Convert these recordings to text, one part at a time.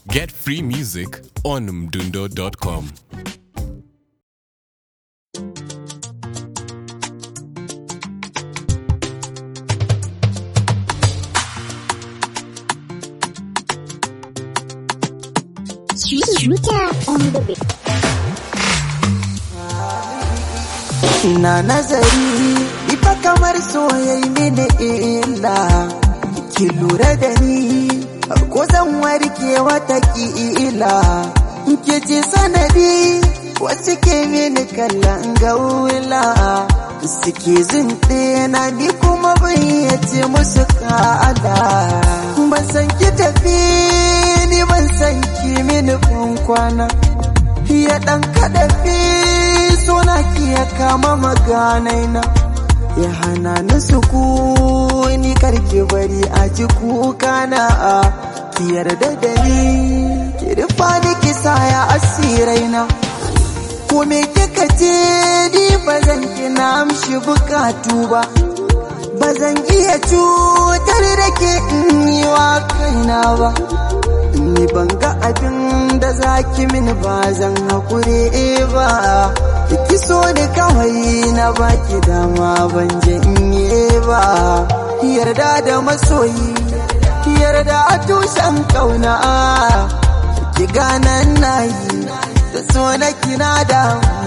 Get free music on mdundo.com. Shooter on the beat. na nazari ifa kamar soyayi mini illa ki lura da ni ko zan warke wata ila ki ce sanadi wasu ke mini kallon gaula suke zinte na ni kuma bayyace musu ka'ada ban san ki tafi ni ban san ki mini kwana ya ɗan kaɗafi suna ya kama maganai na ya hana ni sukuni karki bari a ji kuka na a ki yarda da ni ki rufa ni ki saya asirai na ko me kika ce ni ba zan ki na amshi bukatu ba ba zan iya cutar da ke in yi wa kaina ba ni ban ga abin da zaki mini ba zan haƙure ba ki so ni kawai na baki dama ban janye ba yarda da masoyi yarda a tushen kauna ki ganan nayi da so na kina da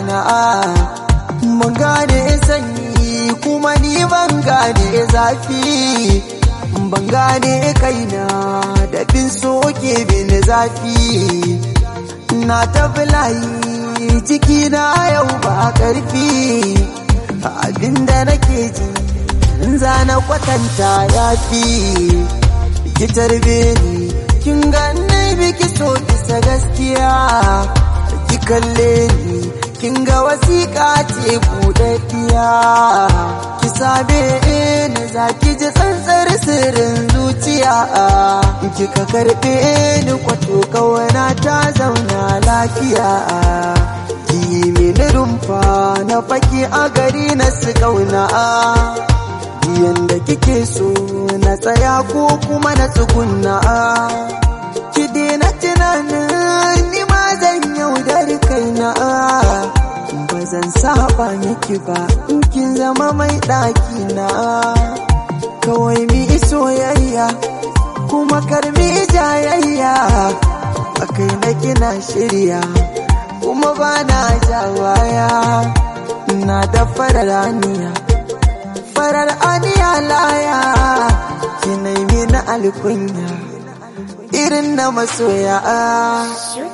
mun gane sanyi kuma ni ban gane zafi ban gane kaina da bin soke bin zafi na ta layi ciki na yau ba karfi abinda nake ji in na kwatanta ya fi ki tarbe ni kin ganni biki so bisa gaskiya ki kalle ni kin ga wasiƙa ce buɗaɗɗiya ki sabe ni za ki ji tsantsar sirrin zuciya kika karɓe ni kwato kawana ta zauna lafiya ki mini rumfa na faki a gari na su kauna yanda kike so na tsaya ko kuma na tsugunna ki daina tunanin ni ma zan yaudar kaina ba zan saba miki ba in kin zama mai ɗaki na kawai mi soyayya kuma karmi jayayya a kai na kina shirya kuma ba na jawaya na da farar aniya farar aniya laya ki na alkunya irin na masoya Shooter